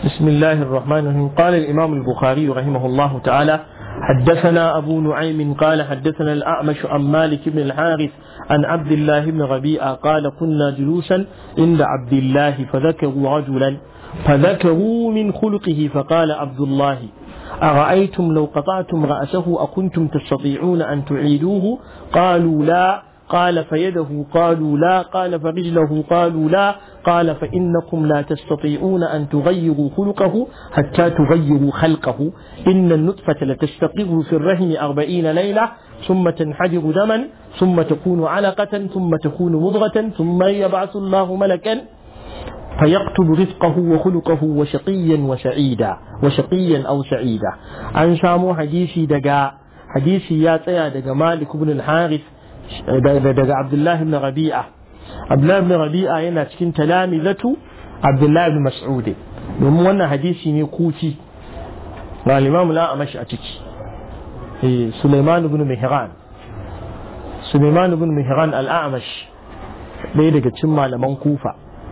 بسم الله الرحمن الرحيم قال الإمام البخاري رحمه الله تعالى حدثنا أبو نعيم قال حدثنا الأعمش عن مالك بن الحارث عن عبد الله بن ربيعة قال كنا جلوسا عند عبد الله فذكروا رجلا فذكروا من خلقه فقال عبد الله أرأيتم لو قطعتم رأسه أكنتم تستطيعون أن تعيدوه قالوا لا قال فيده قالوا لا قال فرجله قالوا لا قال فإنكم لا تستطيعون أن تغيروا خلقه حتى تغيروا خلقه إن النطفة لتستقر في الرحم أربعين ليلة ثم تنحدر دما ثم تكون علقة ثم تكون مضغة ثم يبعث الله ملكا فيكتب رزقه وخلقه وشقيا وسعيدا وشقيا أو سعيدا عن سامو حديثي دقا حديثي يا تيا دقا مالك بن الحارث daga Abdullahi ibn Rabi'a Abdullahi ibn Rabi'a yana cikin talamizatu Abdullahi ibn Mas'ud domin wannan hadisi ne kuci ga Imam al-Amash a ciki eh Sulaiman ibn Mihran Sulaiman ibn Mihran al-Amash ɗaya daga cikin malaman Kufa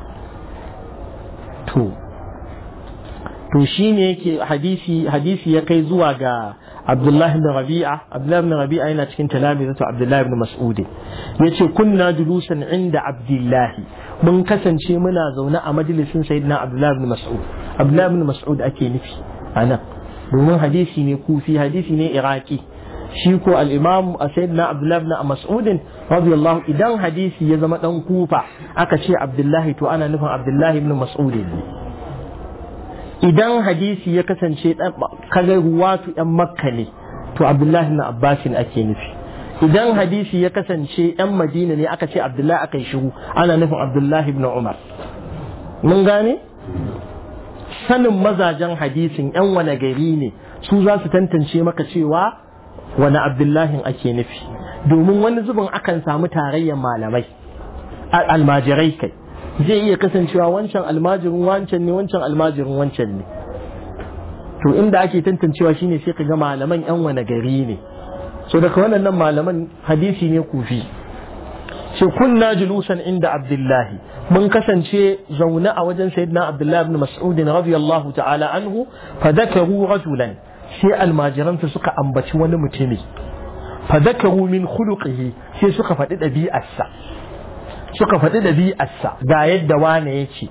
to to shine yake hadisi hadisi ya kai zuwa ga Abdullah ibn Rabi'a Abdullah ibn Rabi'a yana cikin talamizatu Abdullah ibn Mas'ud yace kunna julusan inda Abdullah mun kasance muna zaune a majalisin Sayyidina Abdullah ibn Mas'ud Abdullah ibn Mas'ud ake nufi anan domin hadisi ne kufi hadisi ne iraki shi ko al-Imam Sayyidina Abdullah ibn Mas'ud radiyallahu idan hadisi ya zama dan kufa aka ce Abdullah to ana nufin Abdullah ibn Mas'ud ne idan hadisi ya kasance kaga ruwatu yan makka ne to abdullahi na abbasin ake nufi idan hadisi ya kasance yan madina ne aka ce abdullahi aka yi shiru ana nufin abdullahi ibn umar mun gane sanin mazajen hadisin yan wane gari ne su za su tantance maka cewa wani abdullahin ake nufi domin wani zubin akan samu tarayyar malamai almajirai kai zai iya kasancewa wancan almajirin wancan ne wancan almajirin wancan ne to inda ake tantancewa shine sai ka ga malaman yan wane gari ne so daga wannan malaman hadisi ne kufi ce kunna julusan inda abdullahi mun kasance zaune a wajen sayyidina abdullahi ibn mas'ud radiyallahu ta'ala anhu fa dakaru rajulan sai almajiransa suka ambaci wani mutumi fa dakaru min khuluqihi sai suka faɗi ɗabi'arsa suka faɗi ɗabi'arsa ga yadda wane ya ce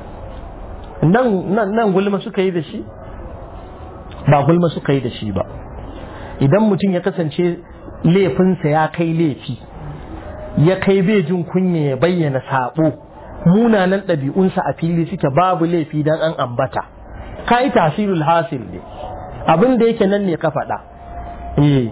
nan gulma suka yi da shi ba gulma suka yi da shi ba idan mutum ya kasance laifinsa ya kai laifi ya kai bai jin kunya ya bayyana saɓo munanan ɗabi'unsa a fili suke babu laifi don an ambata ka yi tasirul hasil ne abin da yake nan ne ka faɗa eh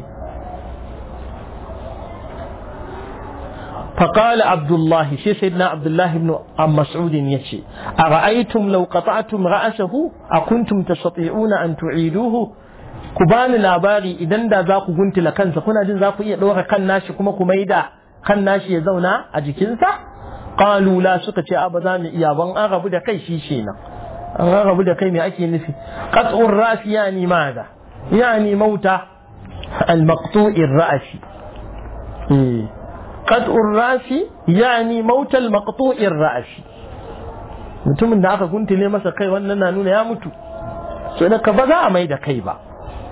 فقال عبد الله شي سيدنا عبد الله بن عم مسعود يشي أرأيتم لو قطعتم رأسه أكنتم تستطيعون أن تعيدوه كبان لاباري إذن دا ذاكو قنت لكنسا كنا جن ذاكو إيه لوغا كان ناشي كما كميدا كان ناشي يزونا أجكنسا قالوا لا سكة أبدا إيا وان أغبو دا كي شيشينا أغبو دا كي مأكي نفي قطع الرأس يعني ماذا يعني موت المقطوع الرأس إيه قطع الراس يعني موت المقطوع الراس mutumin da aka guntule masa kai wannan na nuna ya mutu sai da ka ba za a mai da kai ba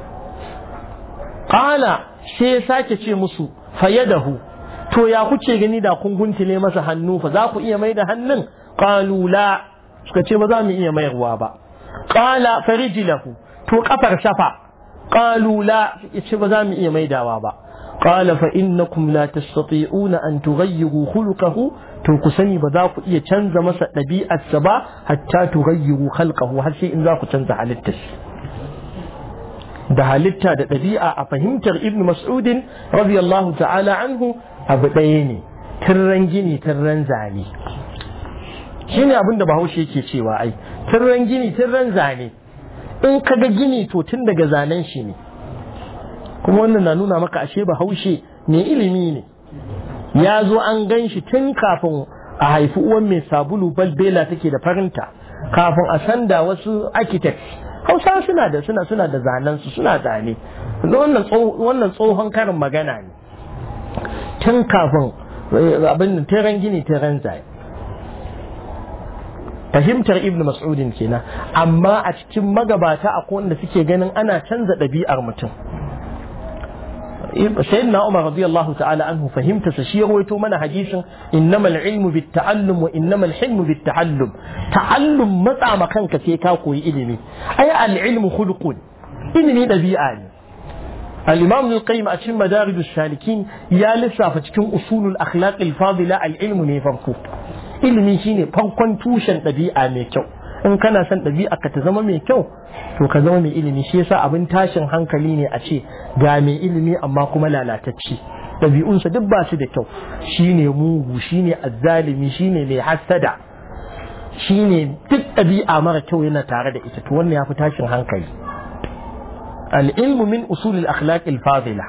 qala sai ya sake ce musu fayadahu to ya kuce gani da kun guntule masa hannu fa za ku iya mai da hannun qalu la suka ce ba za mu iya mayarwa ba qala farijlahu to kafar shafa qalu la ce ba za mu iya maidawa ba قال فإنكم لا تستطيعون أن تغيروا خلقه تنقسني بذاك إيه تنزى مسا نبي السبا حتى تغيروا خلقه هل شيء إن ذاك تنزى حالتش ده halitta da ɗabi'a a fahimtar ibn mas'udin radiyallahu ta'ala anhu abu ɗaya ne tirran gini tirran zane shine abin da bahaushe yake cewa ai tirran gini tirran zane in ka ga gini to tun daga zanen shi ne kuma wannan na nuna maka ashe bahaushe mai ilimi ne ya zo an gan shi tun kafin a haifi uwan mai sabulu balbela take da farinta kafin a sanda wasu architects hausa suna da suna suna da zanen su suna zane wannan tsohon karin magana ne tun kafin abin da teran gini teran zane fahimtar ibn mas'udin kenan amma a cikin magabata akwai wanda suke ganin ana canza ɗabi'ar mutum sayyidina umar radiyallahu ta'ala anhu fahimta sa shi ya rawaito mana hadisin innamal ilmu bit ta'allum wa innamal hilmu bit ta'allum ta'allum matsa ma kanka sai ka koyi ilimi ai al ilmu khuluqun ilimi ɗabi'a ne الإمام ابن القيم أتم مدارج السالكين يا لسا فتكون أصول الأخلاق الفاضلة العلم ne farko. ilimi shine farkon tushen ɗabi'a mai kyau in kana son ɗabi'a ka ta zama mai kyau to ka zama mai ilimi shi yasa abin tashin hankali ne a ce ga mai ilimi amma kuma lalatacce ɗabi'unsa duk ba su da kyau shine mugu shine azzalimi shine mai hassada shine duk ɗabi'a mara kyau yana tare da ita to wannan ya fi tashin hankali العلم من أصول الأخلاق الفاضلة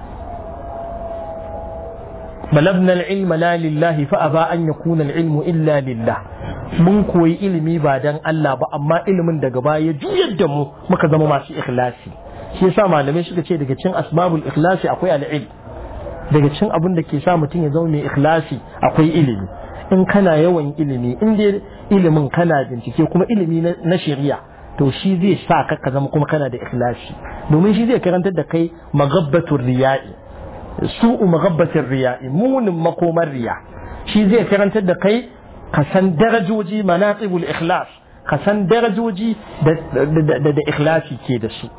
بلغنا العلم لا لله فأبى أن يكون العلم إلا لله mun koyi ilimi ba dan Allah ba amma ilimin daga baya juyar da mu muka zama masu ikhlasi shi yasa malamai suka ce daga cin asbabul ikhlasi akwai al'ilm daga cin abin da ke sa mutum ya zama mai ikhlasi akwai ilimi in kana yawan ilimi in dai ilimin kana bincike kuma ilimi na shari'a to shi zai sa ka ka zama kuma kana da ikhlasi domin shi zai karantar da kai magabbatul riya'i su'u magabbatul riya'i munin makomar riya shi zai karantar da kai ka san darajoji manaqibul ikhlas ka san darajoji da da ikhlasi ke da su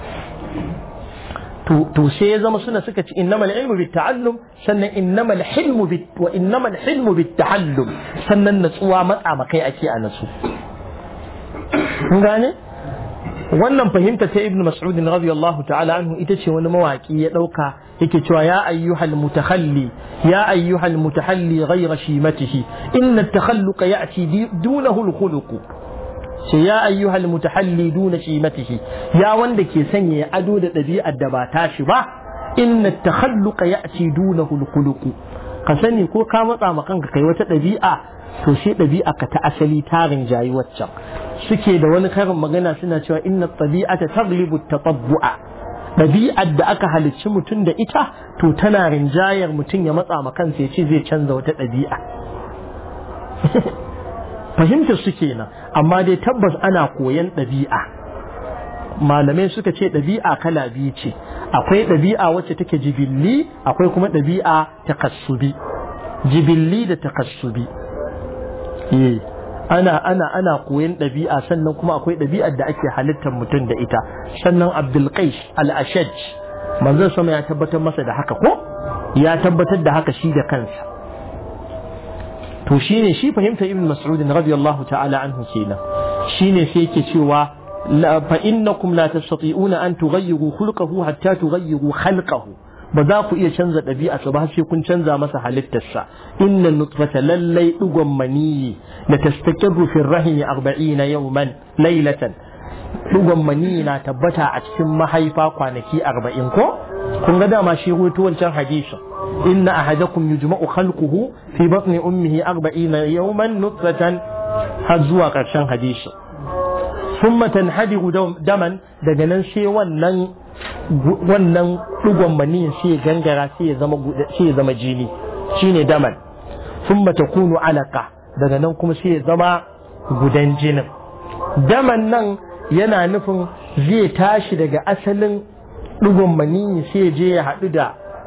to to sai ya zama suna suka ci innamal ilmu bit ta'allum sannan innamal hilmu bit wa innamal hilmu bit ta'allum sannan natsuwa matsa makai ake a nasu kun gane wannan fahimta ta ibnu mas'ud radiyallahu ta'ala anhu ita ce wani mawaki ya dauka yake cewa ya ayyuhal mutakhalli ya ayyuhal mutahalli ghayra shimatihi inna at-takhalluqa ya'ti dunahu al-khuluq sai ya ayyuhal mutahalli duna shimatihi ya wanda ke sanya ya ado da ɗabi'ar da ba tashi ba inna at-takhalluqa ya'ti dunahu al-khuluq ka sani ko ka matsa ma kanka kai wata ɗabi'a to sai ɗabi'a ka ta asali tarin jayi waccan suke da wani karin magana suna cewa inna tabi'ata taglibu tatabbu'a ɗabi'ar da aka halicci mutum da ita to tana rinjayar mutum ya matsa ma kansa ya ce zai canza wata ɗabi'a fahimtar su kenan amma dai tabbas ana koyan ɗabi'a malamai suka ce ɗabi'a kala biyu ce akwai ɗabi'a wacce take jibilli akwai kuma ɗabi'a takassubi jibilli da takassubi ana ana ana koyan ɗabi'a sannan kuma akwai ɗabi'ar da ake halittar mutum da ita sannan abdul qais al-ashaj manzon sama ya tabbatar masa da haka ko ya tabbatar da haka shi da kansa to shine shi fahimta ibn mas'ud radiyallahu ta'ala anhu kenan shine sai yake cewa fa innakum la tastati'una an tughayyiru khulqahu hatta tughayyiru khalqahu ba za ku iya canza ɗabi'arsa ba sai kun canza masa halittarsa inna nutfata lallai ɗigon maniyi da tastaqirru fi rahimi arba'ina yawman laylatan ɗigon maniyi na tabbata a cikin mahaifa kwanaki arba'in ko kun ga dama shi ruwaito wancan hadisi inna ahadakum yujma'u khalquhu fi batni ummihi arba'ina yawman nutfatan har zuwa ƙarshen hadisi ثم تنحدر daman daga nan sai wannan wannan ɗigon maniyin sai ya gangara sai ya zama sai ya zama jini shine daman thumma takunu alaqa daga nan kuma sai ya zama gudan jinin daman nan yana nufin zai tashi daga asalin ɗigon maniyi sai ya je ya haɗu da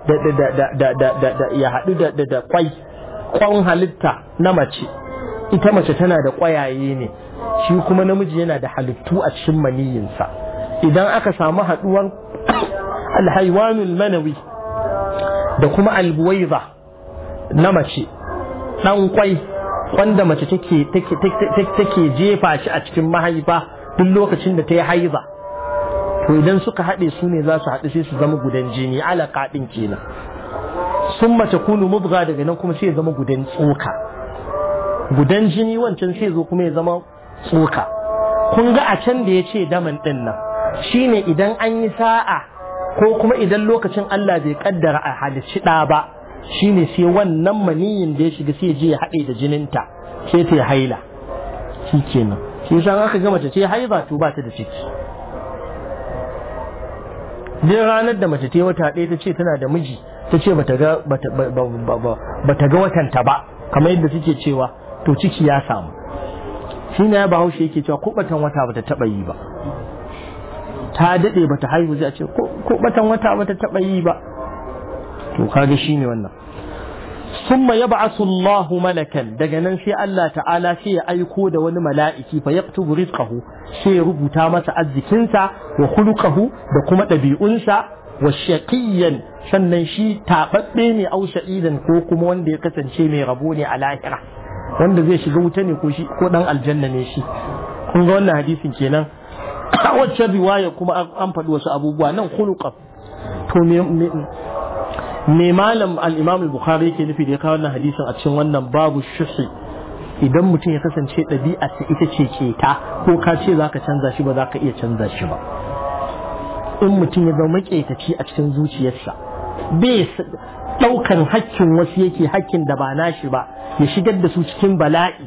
da ya haɗu da da kwai kwan halitta na mace ita mace tana da ƙwayaye ne shi kuma namiji yana da halittu a cikin maniyinsa idan aka samu haɗuwar alhaiwanul manawi da kuma albuwaiza na mace ɗan kwai wanda mace take take jefa shi a cikin mahaifa duk lokacin da ta yi haiza to idan suka haɗe su ne za su haɗu sai su zama gudan jini alaƙa ɗin kenan sun mace kunu mubga daga nan kuma sai ya zama gudan tsoka gudan jini wancan sai zo kuma ya zama tsoka kun ga a can da ya ce daman ɗin nan shine idan an yi sa'a ko kuma idan lokacin Allah bai kaddara a halicci ɗa ba shine sai wannan maniyin da ya shiga sai je ya haɗe da jininta sai ta haila shi kenan shi san aka ga mace ce haiza to ba ta da ciki duk ranar da mace ta wata ɗaya ta ce tana da miji ta ce bata ga bata ga watanta ba kamar yadda suke cewa to ciki ya samu shi ne bahaushe yake cewa ko batan wata bata taba yi ba ta dade bata haihu zai ce ko batan wata bata taba yi ba to kaga shine wannan summa yab'athu Allah malakan daga nan sai Allah ta'ala sai ya aiko da wani mala'iki fa yaktubu rizqahu sai ya rubuta masa arzikinsa wa khuluquhu da kuma ɗabi'unsa wa shaqiyan sannan shi tababbe ne au sha'idan ko kuma wanda ya kasance mai rabo ne a lahira wanda zai shiga wuta ne ko shi ko dan aljanna ne shi kun ga wannan hadisin kenan wacce riwaya kuma an faɗi wasu abubuwa nan khuluqa to me me malam al-imam al-bukhari yake nufi da ya kawo wannan hadisin a cikin wannan babu shuhi idan mutum ya kasance ɗabi'a ta ita ce keta ko ka ce za ka canza shi ba za ka iya canza shi ba in mutum ya zama maƙetaci a cikin zuciyarsa bai ɗaukan hakkin wasu yake hakkin da ba nashi ba ya shigar da su cikin bala'i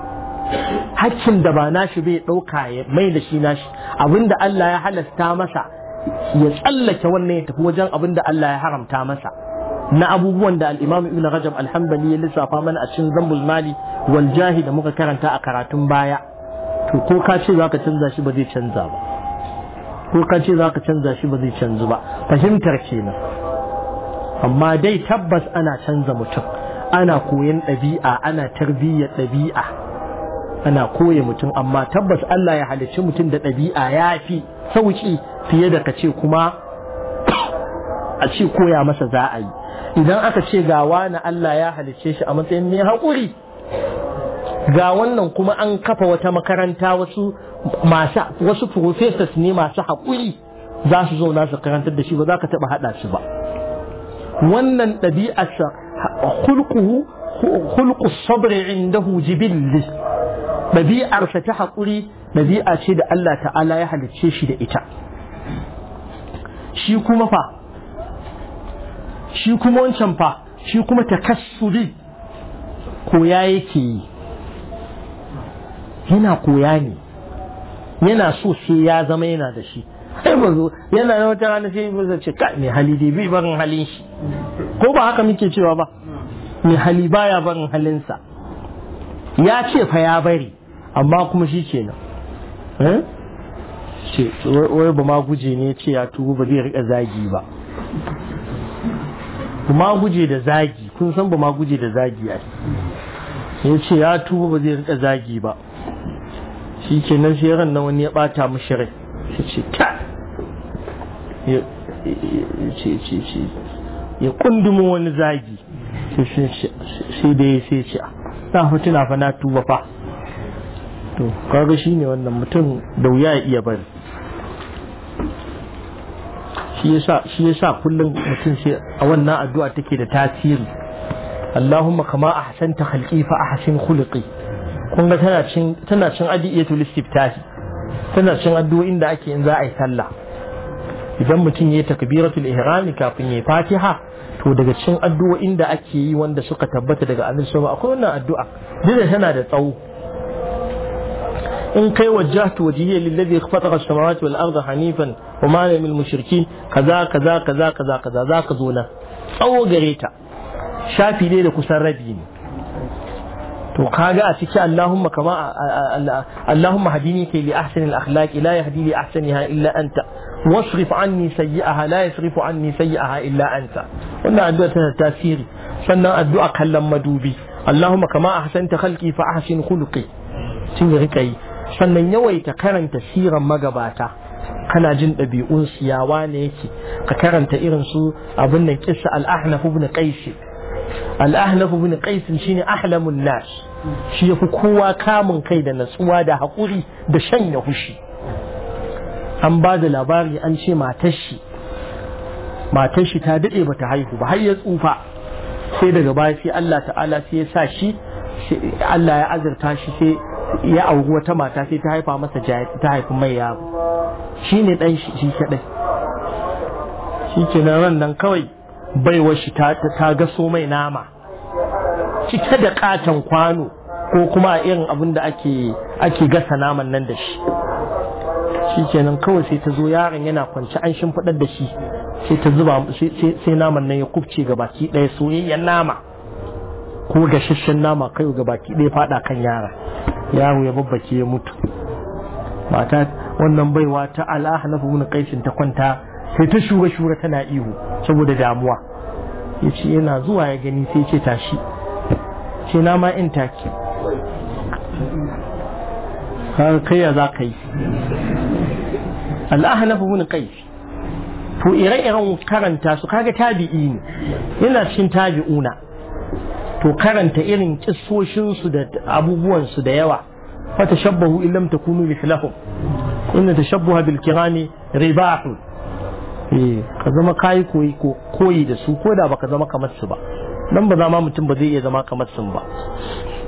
hakkin da ba nashi bai ɗauka ya mai da shi nashi abinda Allah ya halasta masa ya tsallake wannan ya tafi wajen abinda Allah ya haramta masa na abubuwan da al-Imam Ibn Rajab al-Hanbali ya lissafa mana a cikin Zambul Mali wal Jahi da muka karanta a karatun baya to ko ka ce zaka canza shi ba zai canza ba ko ka ce zaka canza shi ba zai canzu ba fahimtar kenan amma dai tabbas ana canza mutum ana koyan ɗabi'a ana tarbiyyar ɗabi'a ana koya mutum amma tabbas Allah ya halicci mutum da ɗabi'a ya fi sauki fiye da ka ce kuma a ce koya masa za a yi idan aka ce ga wani Allah ya halicce shi a matsayin mai haƙuri ga wannan kuma an kafa wata makaranta wasu masu wasu professors ne masu haƙuri za su zauna su karantar da shi ba za ka taɓa haɗa su ba wannan ɗabi'arsa hulquhu hulqu sabri indahu jibilli ɗabi'arsa ta haƙuri ɗabi'a ce da Allah ta'ala ya halicce shi da ita shi kuma fa shi kuma wancan fa shi kuma takassuri koya yake yi yana koya ne yana so sai ya zama yana da shi sai ba zo yana na wata rana sai ba ce ka mai hali dai bai barin halin shi ko ba haka muke cewa ba mai hali baya barin halinsa ya ce fa ya bari amma kuma shi kenan ce wai ba ma guje ne ce ya tubu ba zai rika zagi ba ba ma guje da zagi kun san ba ma guje da zagi a ya ce ya tubu ba zai rika zagi ba shi kenan sai ran na wani ya bata mishi rai ya ce ta ya ce ce ce ya kundumo wani zagi sai da ya sai ce na fa tuna fa na tuba fa to kaga shine wannan mutum da wuya ya iya bari shi yasa shi yasa kullum mutum sai a wannan addu'a take da tasiri Allahumma kama ahsanta khalqi fa ahsin khuluqi kun ga tana cin tana cin adiyatul istiftahi tana cin addu'o'in da ake in za a yi sallah idan mutum yayi takbiratul ihrami kafin yayi fatiha to daga cikin addu'o'in da ake yi wanda suka tabbata daga annabi sallallahu akwai wannan addu'a duk da tana da tsawo in kai wajjahtu wajhiya lillazi khalaqa as-samawati wal arda hanifan wa ma ana minal mushrikin kaza kaza kaza kaza kaza zaka zo nan tsawo gare ta shafi ne da kusan rabi ne to kaga a ciki Allahumma kama Allahumma hadini kai li ahsani al-akhlaq la yahdi li ahsaniha illa anta wasrif anni sayyi'aha la yasrifu anni sayyi'aha illa anta wannan addu'a tana tasiri sannan addu'a kallon madubi Allahumma kama ahsanta khalqi fa ahsin khuluqi cin rika yi sannan yawaita karanta siran magabata kana jin ɗabi'un siyawa ne yake ka karanta irin su abin nan kissa al-ahnaf ibn qais al-ahnaf ibn qais shine ahlamun nas shi yafi kowa kamun kai da natsuwa da haƙuri da shanya hushi an ba da labari an ce matar shi matar shi ta daɗe bata haihu ba har ya tsufa sai daga baya sai Allah ta'ala sai ya sa shi Allah ya azurta shi sai ya auri wata mata sai ta haifa masa ta haifi mai yaro shi ne ɗan shi kaɗai shi ke ran nan kawai baiwar shi ta gaso mai nama cike da katon kwano ko kuma a irin abin da ake gasa naman nan da shi shi kenan kawai sai ta zo yaron yana kwanci an shimfiɗar da shi sai ta zuba sai naman nan ya kubce ga baki ɗaya soyayyen nama ko gashashen nama kai ga baki ɗaya faɗa kan yara yaro ya babbake ya mutu mata wannan baiwa ta al'ahnaf ibn qaisin ta kwanta sai ta shura shura tana ihu saboda damuwa yace yana zuwa ya gani sai ce tashi ce na ma in take har kai ya za ka yi al'ahnaf ibn qais to ire-iren karanta su kaga tabi'i ne yana cikin tabi'una to karanta irin kissoshinsu da abubuwansu da yawa fata shabbahu in lam takunu mithlahum inna tashabbuha bil kirami ribahu eh ka zama kai koyi ko koyi da su ko da baka zama kamar su ba dan ba zama mutum ba zai iya zama kamar su ba